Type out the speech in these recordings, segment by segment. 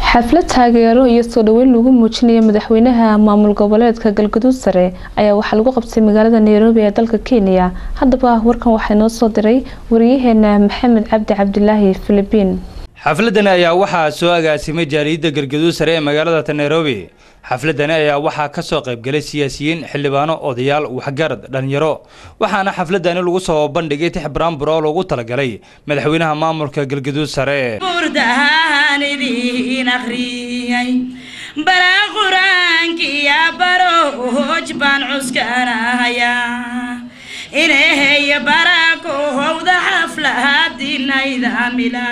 xaflad taageero iyo soo dhaweyn lagu muujinaya madaxweynaha maamul goboleedka galgaduud sare ayaa waxaa lagu qabtay magaalada nairobi ee dalka kenya haddaba warkan waxaa inoo soo diray wariyaheena maxamed cabdi cabdilaahi filibiin xafladani ayaa waxaa soo agaasimay jaaliyadda galgaduud sare ee magaalada nairobi xafladani ayaa waxaa ka soo qaybgalay siyaasiyiin xildhibaano odayaal waxgarad dhalinyaro waxaana xafladani lagu soo bandhigay tix baraambur oo loogu talagalay madaxweynaha maamulka galgaduud sare bara qur-aankiya baro hoj baan cuskanahayaa ineheya barakohowda xaflahadinaydamila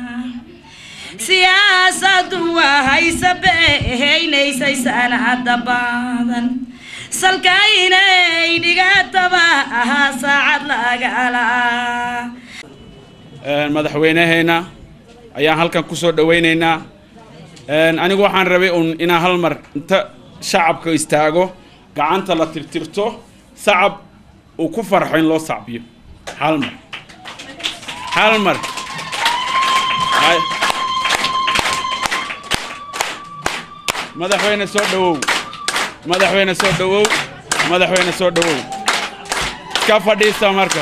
siyaasadu waa haysa beehaynaysay sanada badan salka inay dhigataba ahaa saacad lagala madaxweyneheenna ayaan halkan kusoo dhawaynaynaa anigu waxaan rabay un inaan hal mar inta shacabka istaago gacanta la tirtirto sacab uu ku farxo in loo sacbiyo hal mar hal mar madaxweyne soo dhawow madaxweyne soo dhawow madaxweyne soo dhawow iska fadhiista marka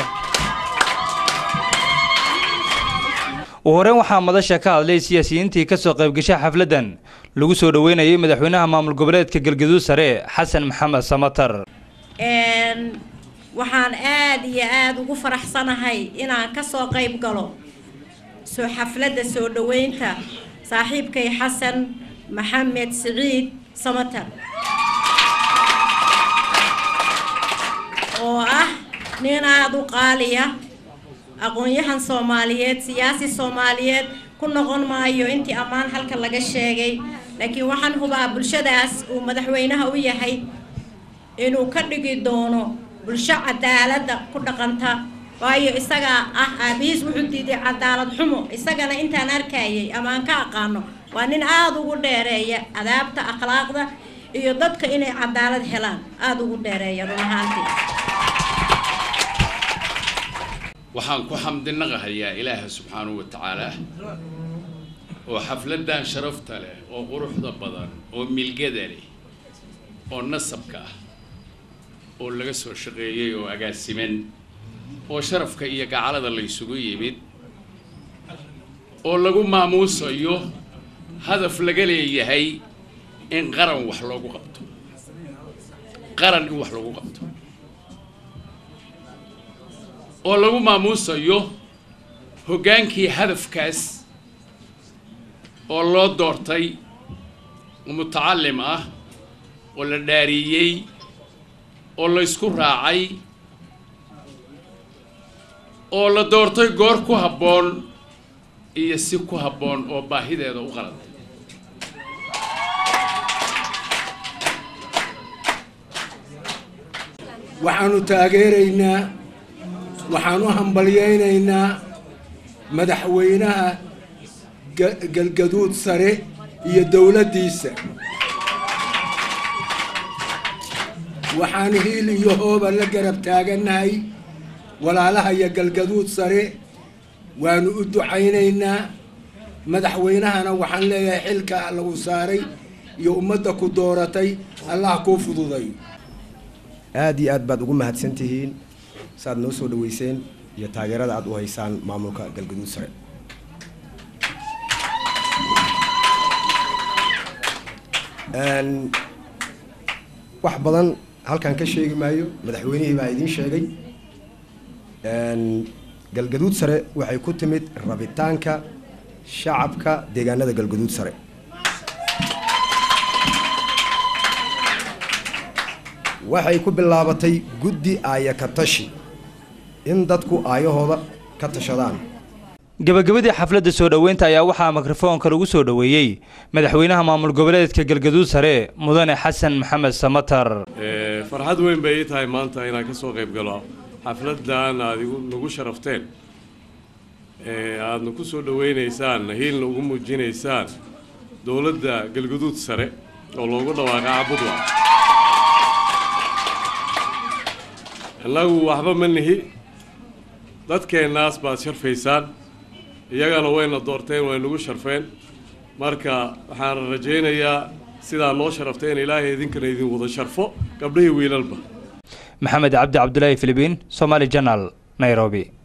ugu horeyn waxaa madasha ka hadlay siyaasiyiintii ka soo qaybgashay xafladdan lagu soo dhoweynayay madaxweynaha maamul goboleedka galgaduud sare xasan maxamed samatar waxaan aada iyo aada ugu faraxsanahay inaan ka soo qayb galo soo xafladda soo dhoweynta saaxiibkay xasan maxamed siciid samatar oo ah nin aada u qaaliya aqoon-yahan soomaaliyeed siyaasi soomaaliyeed ku noqon maayo intii ammaan halka laga sheegay laakiin waxaan hubaa bulshadaas uu madaxweynaha u yahay inuu ka dhigi doono bulsho cadaaladda ku dhaqanta waayo isagaa ah aabihiis wuxuu diiday cadaalad xumo isagana intaan arkayay ama aan ka aqaano waa nin aada ugu dheereeya adaabta akhlaaqda iyo dadka inay cadaalad helaan aada ugu dheereeya run ahaantii waxaan ku xamdinaqahayaa ilaaha subxaanahu wa tacaala oo xafladdan sharafta leh oo quruxda badan oo milgada leh oo nasabka ah oo laga soo shaqeeyey oo agaasiman oo sharafka iyo gacalada la ysugu yimid oo lagu maamuusayo hadaf laga leeyahay in qaran wax loogu qabto qaran in wax loogu qabto oo lagu maamuusayo hoggaankii hadafkaas oo loo doortay mutacalim ah oo la dhaariyey oo la ysku raacay oo la doortay goor ku habboon iyo si ku habboon oo baahideeda u qalatay waxaanu taageeraynaa waxaan u hambalyaynaynaa madaxweynaha galgaduud sare iyo dowladdiisa waxaan hiil iyo hooba la garab taagannahay walaalaha iyo galgaduud sare waanu u ducaynaynaa madaxweynahana waxaan leeyahay xilka lagu saaray iyo ummadda ku dooratay allah kuu fududay aada iyo aad baad ugu mahadsan tihiin saaad noo soo dhaweyseen iyo taageerada aada u haysaan maamulka galgaduud sare wax badan halkan ka sheegi maayo madaxweynihii baa idiin sheegay galgaduud sare waxay ku timid rabitaanka shacabka deegaanada galgaduud sare waxay ku bilaabatay guddi aaya ka tashi in dadku aayahooda ka tashadaan gabagabadii xafladda soo dhoweynta ayaa waxaa mikrofoonka lagu soo dhoweeyey madaxweynaha maamul goboleedka galgaduud sare mudane xasan maxamed samatar farxad weyn bay ii tahay maanta inaan ka soo qayb galo xafladdan aad nagu sharafteen aadna ku soo dhoweynaysaan hiilna ugu muujinaysaan dowladda galgaduud sare oo loogu dhawaaqay cabudwa innagu waxba ma nihi dadkeennaas baad sharfaysaan iyagana wayna doorteen way nagu sharfeen marka waxaan rajaynayaa sidaa noo sharaftay in ilaahay idinkana idin wada sharfo gabdhihii wiilalba maxamed cabdi cabdulaahi filibiin somaali janal nairobi